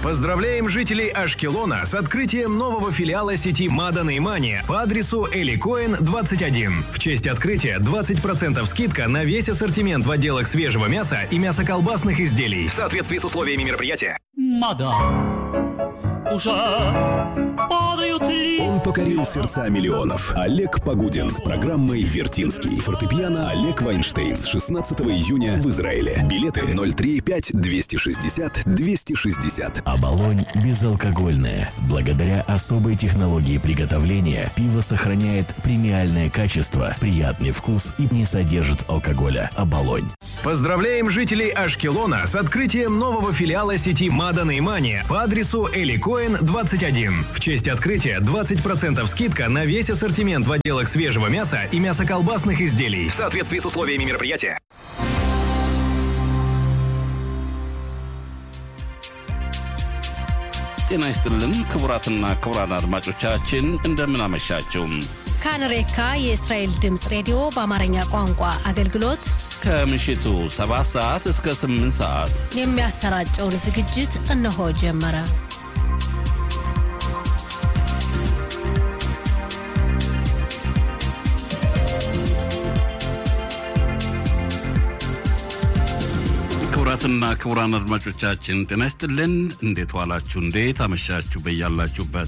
Поздравляем жителей Ашкелона с открытием нового филиала сети Мадан и Мани по адресу Эликоин 21. В честь открытия 20% скидка на весь ассортимент в отделах свежего мяса и мясоколбасных изделий в соответствии с условиями мероприятия. Мадам, уже падают листья. Он покорил сердца миллионов. Олег Погудин с программой «Вертинский». Фортепиано Олег Вайнштейн с 16 июня в Израиле. Билеты 035-260-260. Оболонь безалкогольная. Благодаря особой технологии приготовления пиво сохраняет премиальное качество, приятный вкус и не содержит алкоголя. Оболонь. Поздравляем жителей Ашкелона с открытием нового филиала сети Мадан и Мани по адресу Эликоин 21. В честь открытия 20% скидка на весь ассортимент в отделах свежего мяса и мясоколбасных изделий в соответствии с условиями мероприятия. ጤና ይስጥልን ክቡራትና ክቡራን አድማጮቻችን እንደምን አመሻችሁ። ካንሬካ የእስራኤል ድምፅ ሬዲዮ በአማርኛ ቋንቋ አገልግሎት ከምሽቱ 7 ሰዓት እስከ 8 ሰዓት የሚያሰራጨውን ዝግጅት እነሆ ጀመረ። ክቡራትና ክቡራን አድማጮቻችን ጤና ይስጥልን። እንዴት ዋላችሁ? እንዴት አመሻችሁ? በያላችሁበት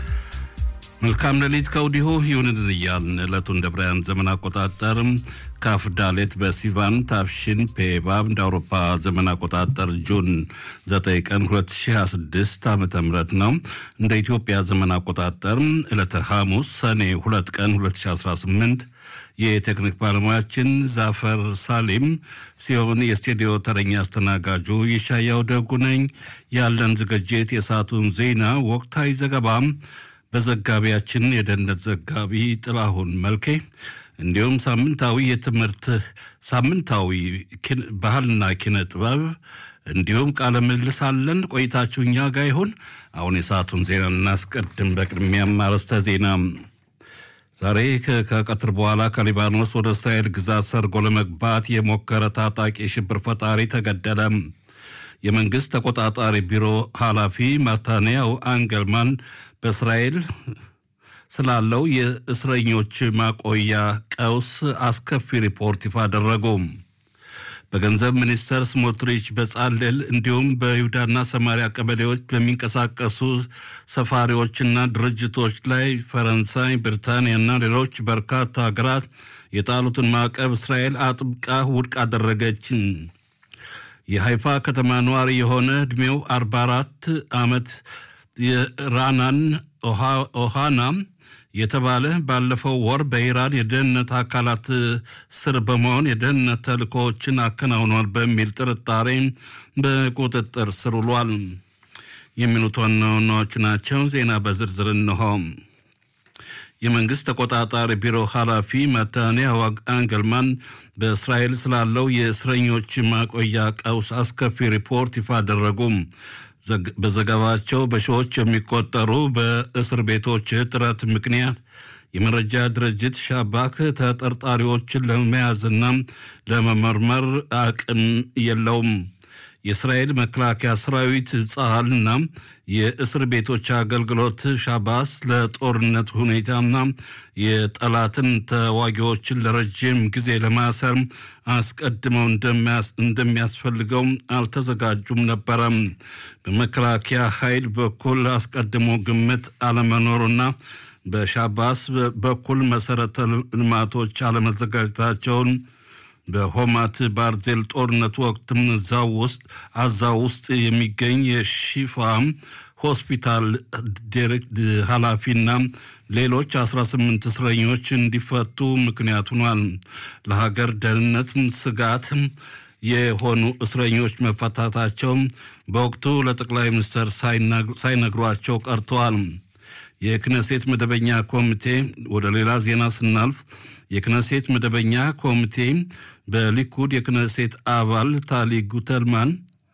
መልካም ሌሊት ከወዲሁ ይሁንልን እያልን ዕለቱን እንደ ብራያን ዘመን አቆጣጠር ካፍዳሌት በሲቫን ታፍሽን ፔባብ እንደ አውሮፓ ዘመን አቆጣጠር ጁን 9 ቀን 2026 ዓ ም ነው። እንደ ኢትዮጵያ ዘመን አቆጣጠር ዕለተ ሐሙስ ሰኔ 2 ቀን 2018 የቴክኒክ ባለሙያችን ዛፈር ሳሊም ሲሆን የስቱዲዮ ተረኛ አስተናጋጁ ይሻያው ደጉ ነኝ። ያለን ዝግጅት የሰዓቱን ዜና፣ ወቅታዊ ዘገባ በዘጋቢያችን የደህንነት ዘጋቢ ጥላሁን መልኬ እንዲሁም ሳምንታዊ የትምህርት ሳምንታዊ ባህልና ኪነ ጥበብ እንዲሁም ቃለ ምልልስ አለን። ቆይታችሁ እኛ ጋር ይሁን። አሁን የሰዓቱን ዜና እናስቀድም። በቅድሚያም አርዕስተ ዜና ዛሬ ከቀትር በኋላ ከሊባኖስ ወደ እስራኤል ግዛት ሰርጎ ለመግባት የሞከረ ታጣቂ ሽብር ፈጣሪ ተገደለ። የመንግሥት ተቆጣጣሪ ቢሮ ኃላፊ ማታንያው አንገልማን በእስራኤል ስላለው የእስረኞች ማቆያ ቀውስ አስከፊ ሪፖርት ይፋ አደረጉ። በገንዘብ ሚኒስተር ስሞትሪች በጻልል እንዲሁም በይሁዳና ሰማሪያ ቀበሌዎች በሚንቀሳቀሱ ሰፋሪዎችና ድርጅቶች ላይ ፈረንሳይ፣ ብሪታንያና ሌሎች በርካታ ሀገራት የጣሉትን ማዕቀብ እስራኤል አጥብቃ ውድቅ አደረገች። የሃይፋ ከተማ ነዋሪ የሆነ ዕድሜው 44 ዓመት የራናን ኦሃና የተባለ ባለፈው ወር በኢራን የደህንነት አካላት ስር በመሆን የደህንነት ተልእኮዎችን አከናውኗል በሚል ጥርጣሬ በቁጥጥር ስር ውሏል። የሚሉት ዋና ዋናዎቹ ናቸው። ዜና በዝርዝር እንሆ። የመንግሥት ተቆጣጣሪ ቢሮ ኃላፊ ማታንያሁ አንገልማን በእስራኤል ስላለው የእስረኞች ማቆያ ቀውስ አስከፊ ሪፖርት ይፋ አደረጉ። በዘገባቸው በሺዎች የሚቆጠሩ በእስር ቤቶች እጥረት ምክንያት የመረጃ ድርጅት ሻባክ ተጠርጣሪዎችን ለመያዝና ለመመርመር አቅም የለውም። የእስራኤል መከላከያ ሰራዊት ጸሃልና የእስር ቤቶች አገልግሎት ሻባስ ለጦርነት ሁኔታና የጠላትን ተዋጊዎችን ለረጅም ጊዜ ለማሰር አስቀድመው እንደሚያስፈልገው አልተዘጋጁም ነበረም። በመከላከያ ኃይል በኩል አስቀድሞ ግምት አለመኖሩና በሻባስ በኩል መሰረተ ልማቶች አለመዘጋጀታቸውን በሆማት ባርዜል ጦርነት ወቅትም እዛው ውስጥ አዛው ውስጥ የሚገኝ የሺፋ ሆስፒታል ዲሬክት ኃላፊና ሌሎች 18 እስረኞች እንዲፈቱ ምክንያት ሆኗል። ለሀገር ደህንነት ስጋት የሆኑ እስረኞች መፈታታቸው በወቅቱ ለጠቅላይ ሚኒስትር ሳይነግሯቸው ቀርተዋል። የክነሴት መደበኛ ኮሚቴ ወደ ሌላ ዜና ስናልፍ የክነሴት መደበኛ ኮሚቴ በሊኩድ የክነሴት አባል ታሊ ጉተልማን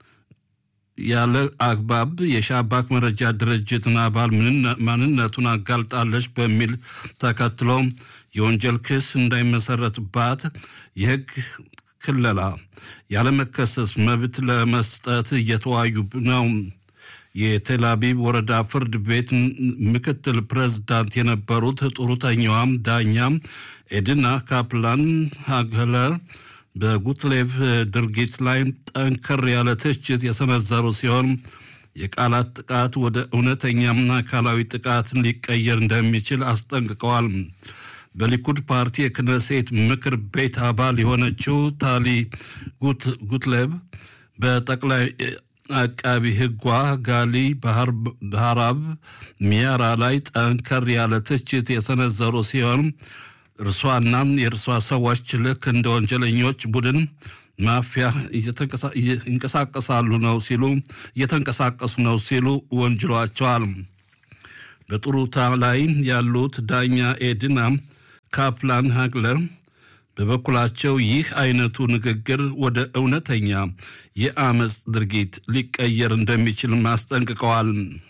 ያለ አግባብ የሻባክ መረጃ ድርጅትን አባል ማንነቱን አጋልጣለች በሚል ተከትሎ የወንጀል ክስ እንዳይመሰረትባት የሕግ ክለላ ያለመከሰስ መብት ለመስጠት እየተዋዩ ነው። የቴል አቪቭ ወረዳ ፍርድ ቤት ምክትል ፕሬዝዳንት የነበሩት ጡረተኛዋም ዳኛ ኤድና ካፕላን ሃግለር በጉትሌቭ ድርጊት ላይ ጠንከር ያለ ትችት የሰነዘሩ ሲሆን የቃላት ጥቃት ወደ እውነተኛና አካላዊ ጥቃት ሊቀየር እንደሚችል አስጠንቅቀዋል። በሊኩድ ፓርቲ የክነሴት ምክር ቤት አባል የሆነችው ታሊ ጉትሌብ በጠቅላይ አቃቢ ሕጓ ጋሊ ባህራብ ሚያራ ላይ ጠንከር ያለ ትችት የሰነዘሩ ሲሆን እርሷና የእርሷ ሰዎች ልክ እንደ ወንጀለኞች ቡድን ማፊያ ይንቀሳቀሳሉ ነው ሲሉ እየተንቀሳቀሱ ነው ሲሉ ወንጅሏቸዋል። በጡሩታ ላይ ያሉት ዳኛ ኤድና ካፕላን ሃግለር በበኩላቸው ይህ አይነቱ ንግግር ወደ እውነተኛ የአመፅ ድርጊት ሊቀየር እንደሚችል አስጠንቅቀዋል።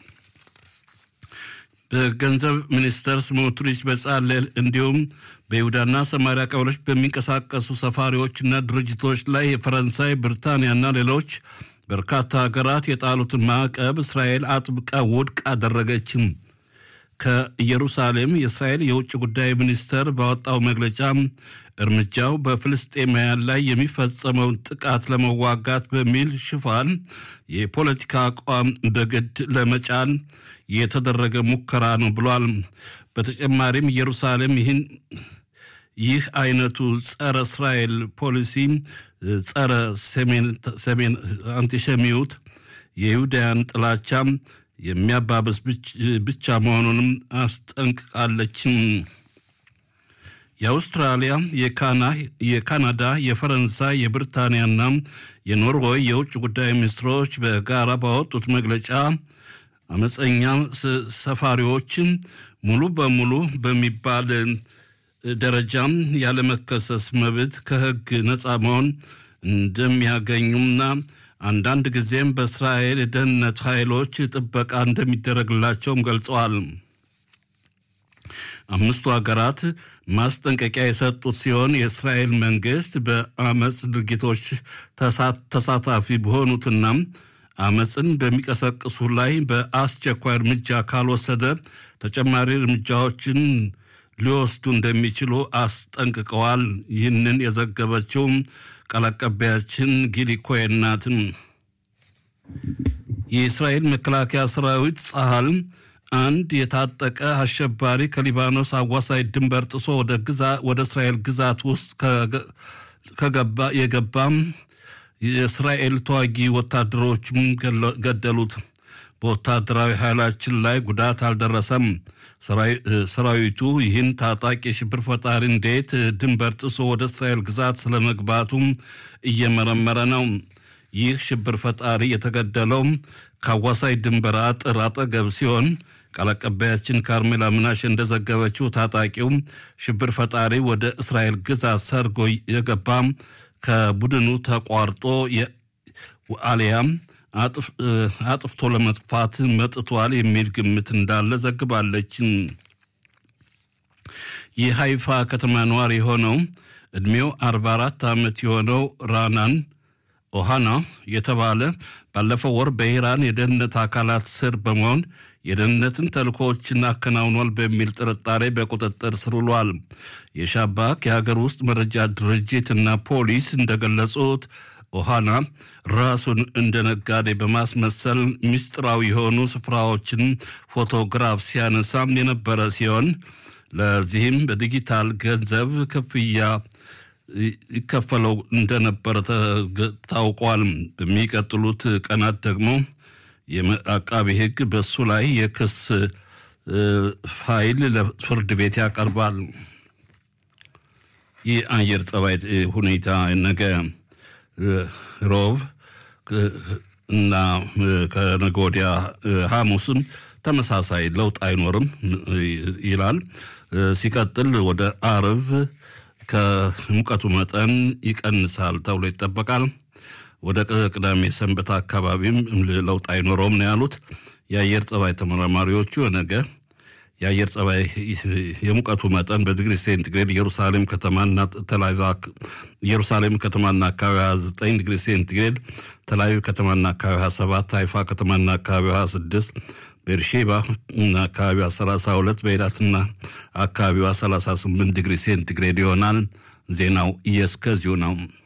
በገንዘብ ሚኒስተር ስሞትሪች በጻለል እንዲሁም በይሁዳና ሰማሪያ ቀበሌዎች በሚንቀሳቀሱ ሰፋሪዎችና ድርጅቶች ላይ የፈረንሳይ ብሪታንያና ሌሎች በርካታ ሀገራት የጣሉትን ማዕቀብ እስራኤል አጥብቃ ውድቅ አደረገችም። ከኢየሩሳሌም የእስራኤል የውጭ ጉዳይ ሚኒስተር ባወጣው መግለጫ እርምጃው በፍልስጤማውያን ላይ የሚፈጸመውን ጥቃት ለመዋጋት በሚል ሽፋን የፖለቲካ አቋም በግድ ለመጫን የተደረገ ሙከራ ነው ብሏል። በተጨማሪም ኢየሩሳሌም ይህን ይህ አይነቱ ጸረ እስራኤል ፖሊሲ ጸረ ሰሜን አንቲሸሚዩት የይሁዳያን ጥላቻ የሚያባበስ ብቻ መሆኑንም አስጠንቅቃለችም። የአውስትራሊያ፣ የካናዳ፣ የፈረንሳይ፣ የብሪታንያና የኖርዌይ የውጭ ጉዳይ ሚኒስትሮች በጋራ ባወጡት መግለጫ አመፀኛ ሰፋሪዎችን ሙሉ በሙሉ በሚባል ደረጃም ያለመከሰስ መብት ከሕግ ነፃ መሆን እንደሚያገኙና አንዳንድ ጊዜም በእስራኤል የደህንነት ኃይሎች ጥበቃ እንደሚደረግላቸውም ገልጸዋል። አምስቱ ሀገራት ማስጠንቀቂያ የሰጡት ሲሆን የእስራኤል መንግስት በአመፅ ድርጊቶች ተሳታፊ በሆኑትና አመፅን በሚቀሰቅሱ ላይ በአስቸኳይ እርምጃ ካልወሰደ ተጨማሪ እርምጃዎችን ሊወስዱ እንደሚችሉ አስጠንቅቀዋል። ይህንን የዘገበችው ቃል አቀባያችን ጊሊ ኮሄን ናት። የእስራኤል መከላከያ ሰራዊት ጸሃል አንድ የታጠቀ አሸባሪ ከሊባኖስ አዋሳኝ ድንበር ጥሶ ወደ እስራኤል ግዛት ውስጥ ከገባ የገባም የእስራኤል ተዋጊ ወታደሮችም ገደሉት። በወታደራዊ ኃይላችን ላይ ጉዳት አልደረሰም። ሰራዊቱ ይህን ታጣቂ የሽብር ፈጣሪ እንዴት ድንበር ጥሶ ወደ እስራኤል ግዛት ስለመግባቱም እየመረመረ ነው። ይህ ሽብር ፈጣሪ የተገደለው ከአዋሳኝ ድንበር አጥር አጠገብ ሲሆን ቃል አቀባያችን ካርሜላ ምናሽ እንደዘገበችው ታጣቂው ሽብር ፈጣሪ ወደ እስራኤል ግዛት ሰርጎ የገባም ከቡድኑ ተቋርጦ አሊያም አጥፍቶ ለመጥፋት መጥቷል የሚል ግምት እንዳለ ዘግባለች። የሃይፋ ከተማ ነዋሪ የሆነው ዕድሜው 44 ዓመት የሆነው ራናን ኦሃና የተባለ ባለፈው ወር በኢራን የደህንነት አካላት ስር በመሆን የደህንነትን ተልእኮዎችን አከናውኗል በሚል ጥርጣሬ በቁጥጥር ስር ውሏል። የሻባክ የሀገር ውስጥ መረጃ ድርጅት እና ፖሊስ እንደገለጹት ኦሃና ራሱን እንደ ነጋዴ በማስመሰል ምስጢራዊ የሆኑ ስፍራዎችን ፎቶግራፍ ሲያነሳም የነበረ ሲሆን ለዚህም በዲጂታል ገንዘብ ክፍያ ይከፈለው እንደነበረ ታውቋል። በሚቀጥሉት ቀናት ደግሞ የአቃቢ ሕግ በሱ ላይ የክስ ፋይል ለፍርድ ቤት ያቀርባል። የአየር ጸባይ ሁኔታ ነገ ሮብ እና ከነገ ወዲያ ሐሙስም ተመሳሳይ ለውጥ አይኖርም ይላል። ሲቀጥል ወደ አርብ ከሙቀቱ መጠን ይቀንሳል ተብሎ ይጠበቃል። ወደ ቅዳሜ ሰንበት አካባቢም ለውጥ አይኖረውም ነው ያሉት የአየር ጸባይ ተመራማሪዎቹ። ነገ የአየር ጸባይ የሙቀቱ መጠን በዲግሪ ሴንቲግሬድ ኢየሩሳሌም ከተማና ተላቪቭ ኢየሩሳሌም ከተማና አካባቢ 29 ዲግሪ ሴንቲግሬድ ተላቪቭ ከተማና አካባቢ 27 ሃይፋ ከተማና አካባቢ 26 ቤርሼባ እና አካባቢዋ 32 በኤላትና አካባቢዋ 38 ዲግሪ ሴንቲግሬድ ይሆናል። ዜናው እስከዚሁ ነው።